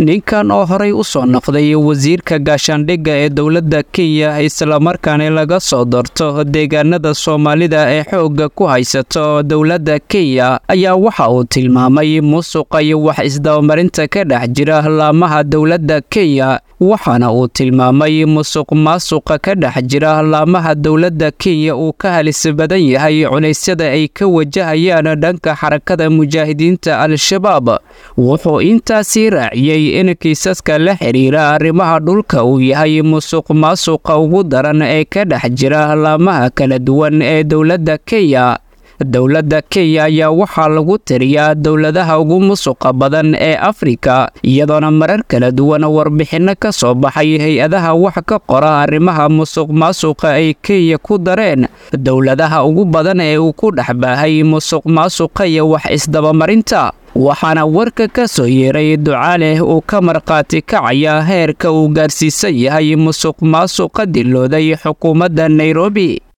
ninkan oo horey u soo noqday wasiirka gaashaandhigga ee dowladda kenya islamarkaana laga soo doorto deegaanada soomaalida ee xoogga ku haysato dowladda kenya ayaa waxa uu tilmaamay musuqa iyo wax isdabamarinta ka dhex jira laamaha dowladda kenya waxaana uu tilmaamay musuq maasuqa ka dhex jira laamaha dowladda kenya uu ka halis badan yahay cunaysyada ay ka wajahayaan dhanka xarakada mujaahidiinta al-shabaab wuxuu intaasii raaciyey in kiisaska la xidhiira arrimaha dhulka uu yahay musuq maasuqa ugu daran ee ka dhex jira laamaha kala duwan ee dowladda kenya dowladda kenya ayaa waxaa lagu tiriyaa dowladaha ugu musuqa badan ee afrika iyadoona marar kala duwan warbixinno ka soo baxay hay-adaha wax ka qora arrimaha musuq maasuqa ay kenya ku dareen dowladaha ugu badan ee uu ku dhex baahay musuq maasuqa iyo wax isdabamarinta waxaana warka ka soo yeeray ducaaleh uu ka markhaati kacaya heerka uu gaarsiisan yahay musuq maasuqa dilooday xukuumadda nairobi